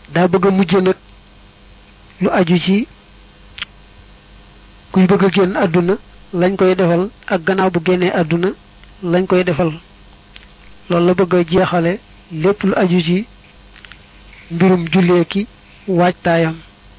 daa bëgg a mujj nag lu aju ci kuy bëgg a génn àdduna lañ koy defal ak gannaaw bu génnee àdduna lañ koy defal loolu la bëgg a jeexale lépp lu aju ci mbirum jullee ki waajtaayam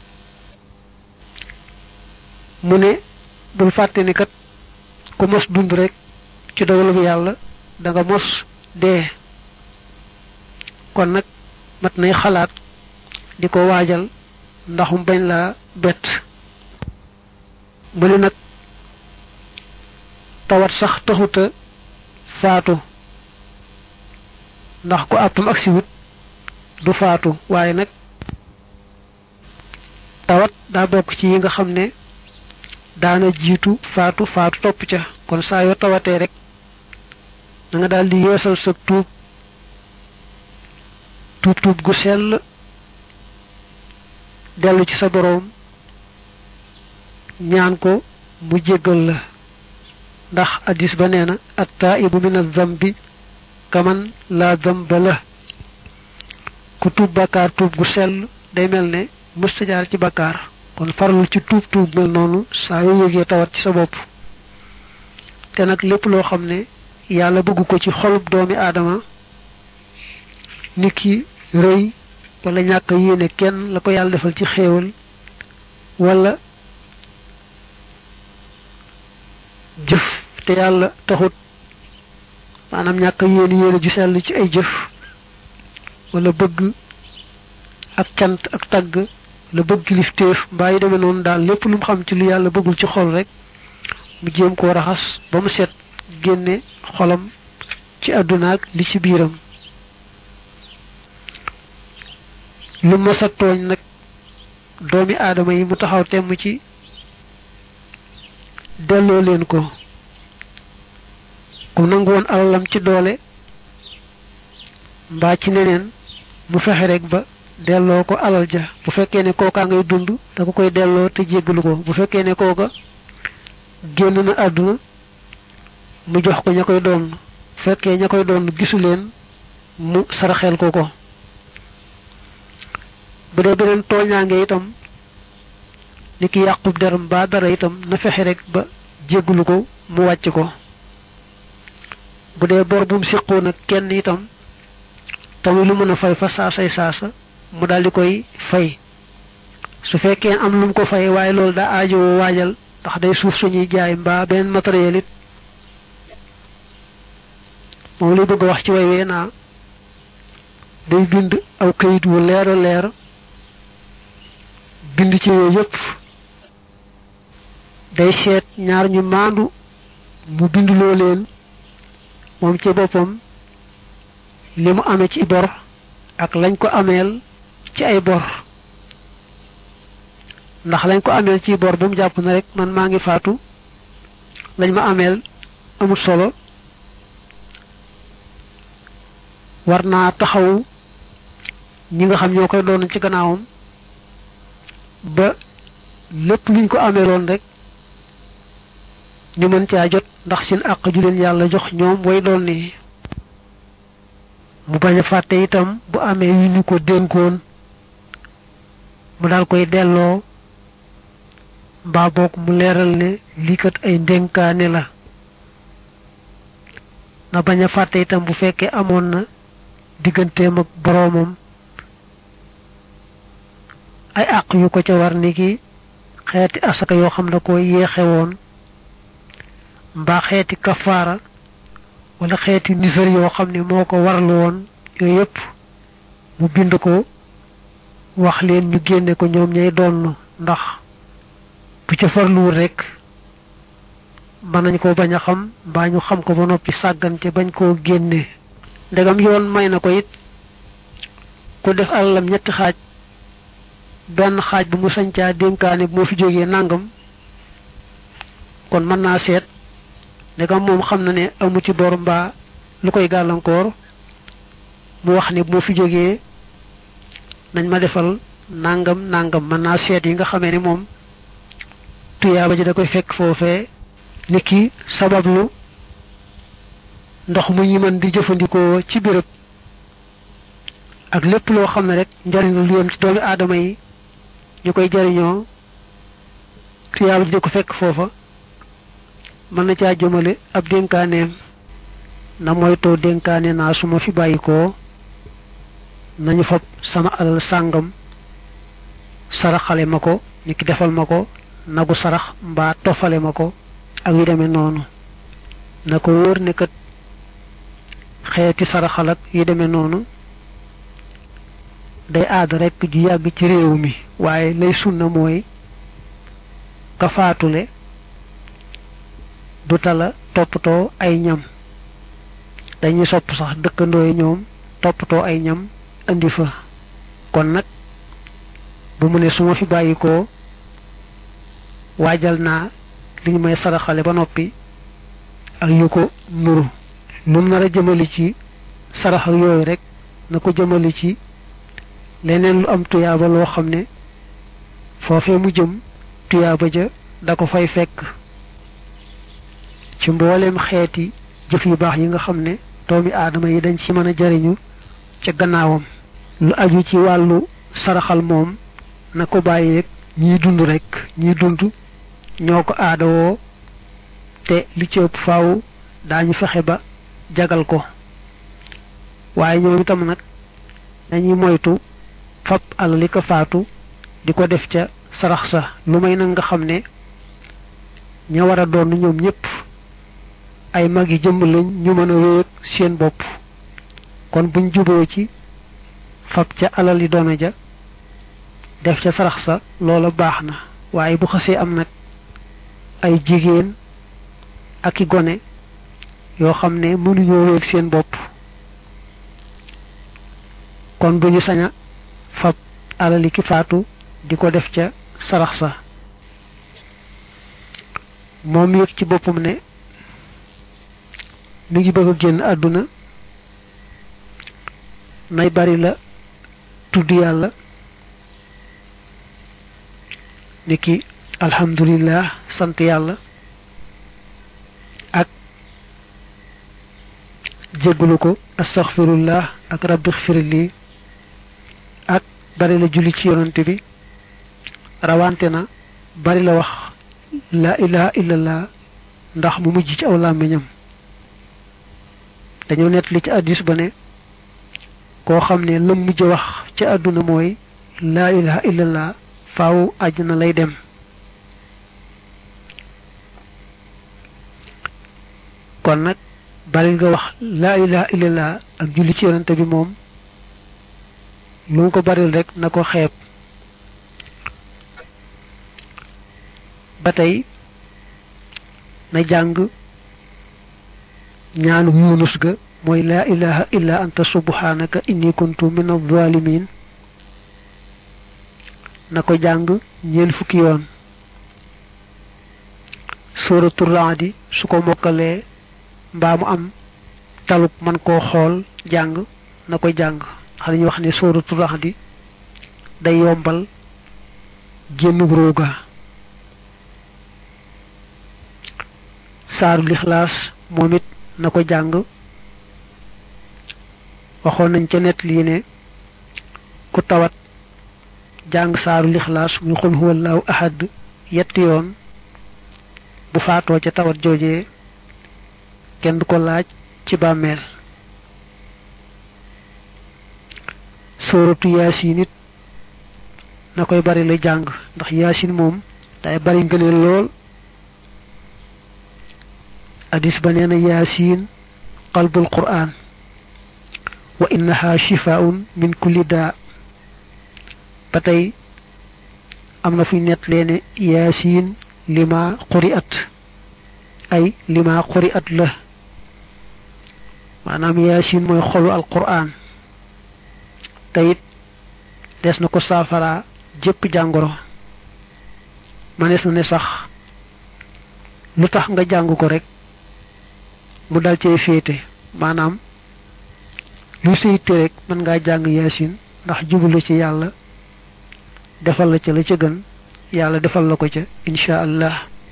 mu ne bul fàtte ni kat ku mos dund rek ci dogalu yàlla da nga mos dee kon nag mat nay xalaat di ko waajal ndaxum bañ laa bett mu ne nag tawat sax taxuta faatu ndax ku àppam ak siwut du faatu waaye nag tawat daa bokk ci yi nga xam ne daana jiitu faatu faatu topp ca kon saa yoo tawatee rek da nga daal di yeesal sa tuub tuub tuub gu sell dellu ci sa boroom ñaan ko mu jéggal la ndax addis ba nee na attaibu min az-zambi kaman la zamba la ku tuub bakkaar tuub gu sell day mel ne mësta jaar ci bakkaar kon farlu ci tuub tuub mel noonu saa yoo yëgee tawat ci sa bopp te nag lépp loo xam ne yàlla bëgg ko ci xolub doomi aadama nit ki rëy wala ñàkk yéene kenn la ko yàlla defal ci xéewal wala jëf te yàlla taxut maanaam ñàkk yéene yéene ju sell ci ay jëf wala bëgg ak cant ak tagg la bëgg kilifteef mbaa yi demee noonu daal lépp lu mu xam ci lu yàlla bëggul ci xol rek mu jéem koo raxas ba mu set génne xolam ci àdduna ak li ci biiram lu mës a tooñ nag doomi aadama yi mu taxaw temm ci delloo leen ko ku nangu woon alalam ci doole mbaa ci neneen mu fexe rek ba delloo ko alal ja bu fekkee ne kookaa ngay dund da ko koy delloo te jéggalu ko bu fekkee ne kooka génn na àdduna mu jox ko ña koy doon bu fekkee ña koy doon gisu leen mu saraxel ko ko bu dee beneen tooñaange itam ni ki yàqub deram ba dara itam na fexe rek ba jéggalu ko mu wàcc ko bu dee bor bu mu siqoon ak kenn itam tamit lu mën a fay fa saasay saasa mu daal di koy fay su fekkee am lu mu ko fay waaye loolu daa aajowoo waajal ndax day suuf suñuy jaay mbaa beneen matériel it moom lay bëgg a wax ci way wee naa day bind aw kayit wu leer a leer bind ci yooyu yëpp day seet ñaar ñu maandu mu binduloo leen moom ci boppam li mu amee ci bor ak lañ ko ameel ci ay bor ndax lañ ko ameel ci bor bu mu jàpp na rek man maa ngi faatu lañ ma ameel amul solo war naa taxaw ñi nga xam ñoo koy doon ci gannaawam ba lépp luñ ko ameeloon rek ñu mën caa jot ndax seen àq ju leen yàlla jox ñoom way doon ni mu bañ a fàtte itam bu amee yu ñu ko dénkoon mu daal koy delloo mbaa boog mu leeral ne lii kat ay ndénkaane la na bañ a fàtte itam bu fekkee amoon na digganteem ak boroomam ay àq yu ko ca war ni ki xeeti asaka yoo xam ne ko yéexe woon mbaa xeeti kafaara wala xeeti nisar yoo xam ne moo ko warlu woon yooyu yëpp mu bind ko wax leen ñu génne ko ñoom ñay doon ndax bu ca farluwul rek mën nañ ko bañ a xam mbaa ñu xam ko ba noppi sàggante bañ koo génne ndegam yoon may na ko it ku def alalam ñetti xaaj benn xaaj bu mu sañcaa dénkaane bu moo fi jógee nangam kon mën naa seet ndegam moom xam na ne amu ci bor mbaa lu koy gàllankoor mu wax ne bu moo fi jógee nañ ma defal nangam nangam mën naa seet yi nga xamee ne moom tuyaaba ji da koy fekk foofee ni ki sabablu ndox mu ñi mën di jëfandikoo ci béréb ak lépp loo xam ne rek njariñ la lu yem ci doomi aadama yi ñu koy jariñoo tuyaaba ji di ko fekk foofa mën na caa jëmale ab dénkaaneem na moytoo dénkaane naa su ma fi bàyyikoo nañu fab sama alal sàngam saraxale ma ko ni ki defal ma ko nagu sarax mbaa tofale ma ko ak yu demee noonu na ko wóor ne kat xeeti saraxal ak yu demee noonu day aada rekk ju yàgg ci réew mi waaye lay sunna mooy ka faatule du tala toppatoo ay ñam dañuy sopp sax dëkkandoo yi ñoom toppatoo ay ñam indi fa kon nag bu mu ne su ma fi bàyyikoo waajal naa li ñu may saraxale ba noppi ak yu ko nuru lu mu nar a jëmali ci sarax ak yooyu rek na ko jëmali ci leneen lu am tuyaaba loo xam ne foofee mu jëm tuyaaba ja da ko fay fekk ci mbooleem xeeti jëf yu baax yi nga xam ne doomi aadama yi dañ ci mën a jariñu ca gannaawam lu aju ci wàllu saraxal moom na ko bàyyeeg ñiy dund rek ñiy dund ñoo ko aadawoo te li ci ëpp faaw daañu fexe ba jagal ko waaye ñoom itam nag dañuy moytu fab alal li ko faatu di ko def ca sarax sa lu may nag nga xam ne ña war a doon ñoom ñëpp ay mag yi jëmm lañ ñu mën a wéeg seen bopp kon buñ juboo ci fab ca alal yi doona ja def ca sarax sa loola baax na waaye bu xasee am nag ay jigéen ak i gone yoo xam ne mënuñoo wéeg seen bopp kon duñu sañ a fab alali ki faatu di ko def ca sarax sa moom yëg ci boppam ne mi ngi bëgg a génn àdduna nay bari la tudd yàlla niki alhamdulillah sant yàlla ak jéggulu ko astaghfirullah ak rabbi xfirli ak bari la julli ci yonante bi rawante na bari la wax la ilaha illallah ndax mu mujj ci aw làmmiñam dañoo nett li ci addis ba ne koo xam ne lam mujj wax ci àdduna mooy laa ilaha illallah faaw àjjana lay dem kon nag bari nga wax laa ilaha illallah ak julli ci yonante bi moom lu mu ko baril rek na ko xeeb ba tey na jàng ñaanu yunus ga mooy laa ilaha illa anta subhanaka inni kuntu min adh-dhalimin na ko jàng ñeen fukki yoon suratu raadi su ko mokkalee mbaa mu am talub man koo xool jàng na ko jàng xam ñu wax ne suratu raadi day yombal génnug rooga saaru lixlaas moom it na ko jàng waxoon nañ ca net lii ne ku tawat jàng saaru lixlaas muy xul huwallahu ahad yetti yoon bu faatoo ca tawat joojee kenn du ko laaj ci bàmmeel sóoratu yaasin it na koy bari la jàng ndax yaasin moom day bari ngëneel lool hadis ba nee na yaasin qalbul qur'an wa innaha shifaun min kulli daa ba tey am na fuy nett leene yaasin lima quri'at ay lima quri'at la maanaam yaasin mooy xolu alquran te it des na ko saafara jëpp jàngoro manees na ne sax lu tax nga jàng ko rek mu dal cee féete maanaam lu séyte rek mën ngaa jàng yaasin ndax jublu ci yàlla defal la ca la ca gën yàlla defal la ko ca insha allah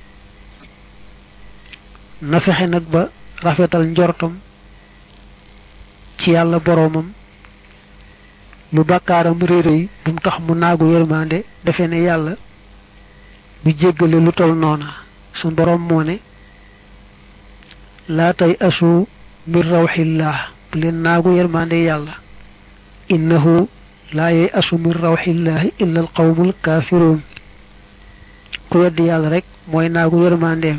na fexe nag ba rafetal njortam ci yàlla boroomam lu bàkkaaram rëy rëy bu mu tax mu naagu yërmande defe ne yàlla du jéggale lu tol noona su borom moo ne laa tay asu min rawxillah bu leen naagu yërmande yàlla innahu laa yey asu min rawxillahi illa al qawmul kaafiruun ku weddi yàlla rek mooy naagu yërmandeem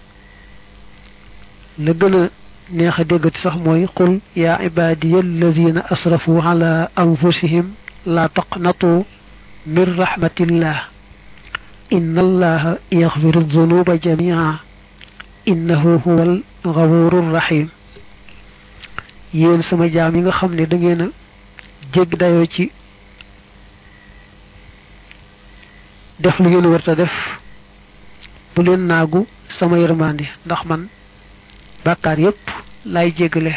la gën a neex a déggati sax mooy qul yaa ibaadiya alladina asrafu ala anfusihim laa taqnatu min rahmatillah inna allaha yaxfiru dunuba jamia innahu huwa al gafuru rahim yéen sama jaam yi nga xam ne da ngeen a jégg dayoo ci def lu ngeen warta def bu leen naagu sama yërmandi ndax man bàkkaar yépp lay jéggale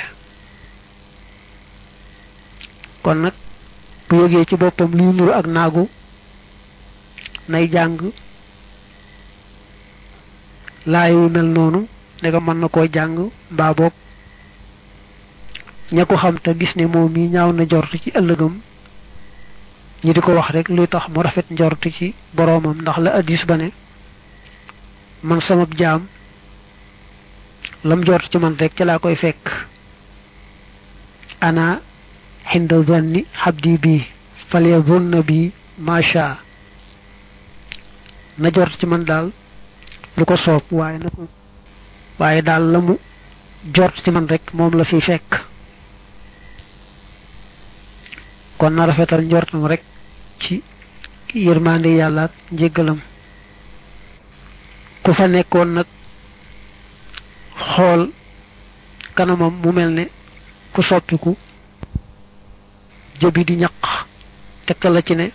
kon nag bu yëgee ci boppam luy nuru ak naagu nay jàng laayu mel noonu ndega mën na koo jàng mbaa boog ña ko xam te gis ne moom mi ñaaw na njort ci ëllëgam ñi di ko wax rek luy tax mu rafet njort ci boroomam ndax la addis ba ne man sama jaam lam njort ci man rek ca laa koy fekk ana xinda zanni xabdi bi falyazunna bi macha na jort ci man daal lu ko soob waaye na ko waaye daal la mu jort ci man rek moom la fi fekk kon na rafetal njortam rek ci yërmande yàlla ak njéggalam ku fa nekkoon nag xool kanamam mu mel ne ku soppiku jëbi di ñaq tegtal la ci ne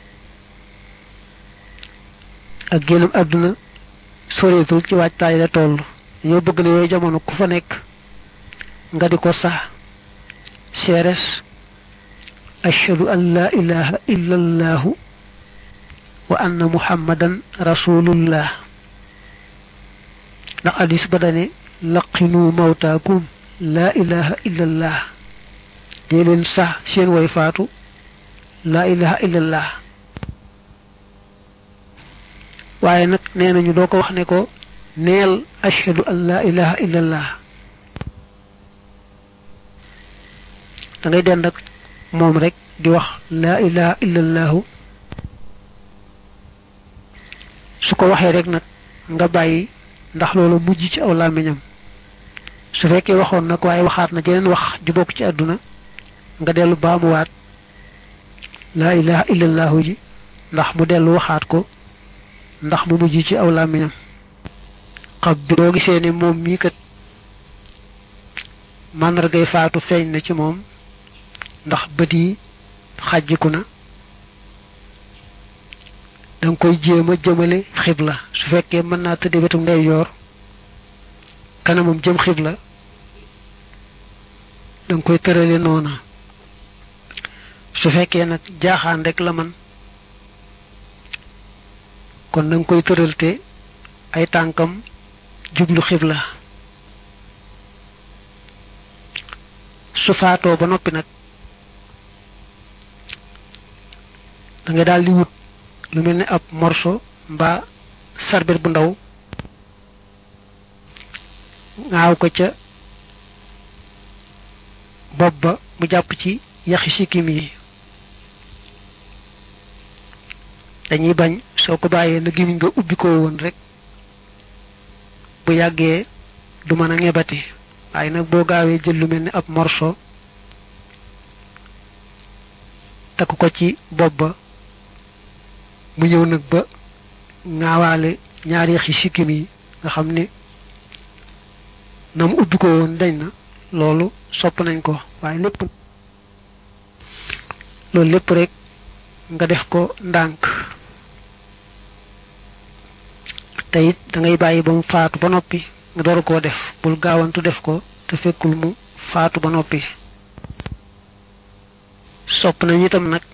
ak génnam àdduna soreetul ci waajtaay la toll ñoo bëgg ne yooyu jamono ku fa nekk nga di ko sax seeres ashhadu an la ilaha illa allahu wa anna muhammadan rasulullah ndax hadis ba dane laqinu mawtaakum la ilaha illa allah dee leen sax seen way faatu la ilaha illa allah waaye nag nee nañu doo ko wax ne ko neel ashhadu an la ilaha illa allah da ngay dend ak moom rek di wax la ilaha illa allahu su ko waxee rek nag nga bàyyi ndax loolu mujj ci aw làmmiñam su fekkee waxoon nag waaye waxaat na jeneen wax ju bokk ci àdduna nga dellu baamuwaat laa ilaha illallahu ji ndax mu dellu waxaat ko ndax mu mujj ci aw làmmiñam xab bi boo gisee ne moom mii kat màndargay faatu feeñ na ci moom ndax bët yi xàjjiku na danga koy jéem a jëmale xibla su fekkee mën naa tëdde wetu ndeyjoor kanamam jëm xibla danga koy tërale noona su fekkee nag jaaxaan rek la man kon danga koy tëral te ay tànkam jublu xibla su faatoo ba noppi nag da nga daal di wut lu mel ni ab morso mbaa sarbet bu ndaw ngaaw ko ca bopp ba mu jàpp ci yaxi sikkim yi dañuy bañ soo ko bàyyee na gimiñ nga ubbi ko woon rek bu yàggee du mën a ngebati waaye nag boo gaawee jël lu mel ni ab morso takk ko ci bopp ba mu ñëw nag ba ngaawaale ñaari yaxi sikkim yi nga xam ne na mu ubbi ko woon dañ na loolu sopp nañ ko waaye lépp loolu lépp rek nga def ko ndànk te it da ngay bàyyi ba mu faatu ba noppi nga door koo def bul gaawantu def ko te fekkul mu faatu ba noppi sopp nañu itam nag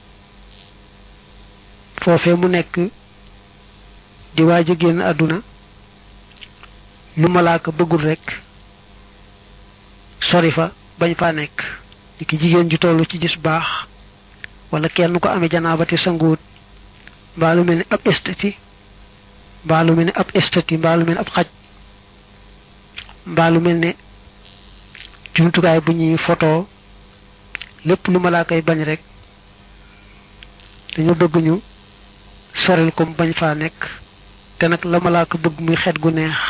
foofee mu nekk di waaj a génn àdduna lu malaaka bëggul rek sori fa bañ faa nekk li ki jigéen ju toll ci gis baax wala kenn ko amee janaabati sanguwut mbaa lu mel ni ab estati mbaa lu mel ni ab estati mbaa lu mel ni ab xaj mbaa lu mel ne jumtukaay bu ñuy photo lépp lu malaaka yi bañ rek dañu bëgg ñu soril ko bañ faa nekk te nag la malaaka bëgg muy xet gu neex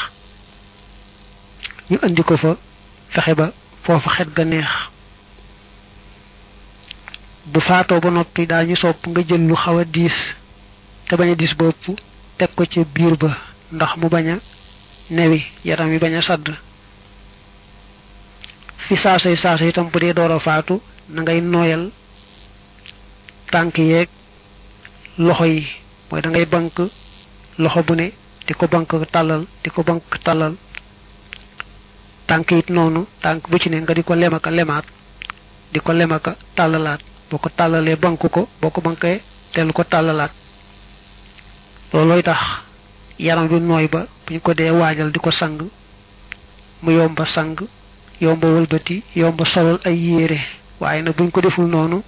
ñu andi ko fa fexe ba foofa xet ga neex bu faatoo ba noppi daa ñu sopp nga jël lu xaw a diis te bañ a diis bopp teg ko ca biir ba ndax mu bañ a newi yaram yi bañ a sadd fi saasay saasa itam bu dee door a faatu na ngay nooyal tànk yeeg loxo yi mooy da ngay bank loxo bu ne di ko bank tàllal di ko bank tàllal tànk it noonu tànk bu ci ne nga di ko lemaka lemaat di ko lemaka tàllalaat boo ko tàllalee bank ko boo ko bankee dellu ko tàllalaat loolooy tax yaram bi nooy ba buñ ko dee waajal di ko sang mu yomba sang yomba wëlbati yomba solal ay yére waaye nag buñ ko deful noonu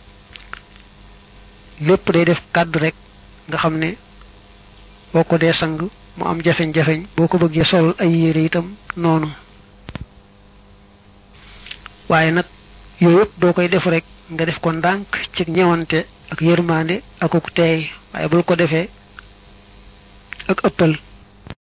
lépp day def kàdd rek nga xam ne boo ko dee sang mu am jafeñ-jafeñ boo ko bëggee solal ay yére itam noonu waaye nag yooyu yëpp doo koy def rek nga def ko ndànk ci ñewante ak yërmande ak ak teey waaye bul ko defee ak ëppal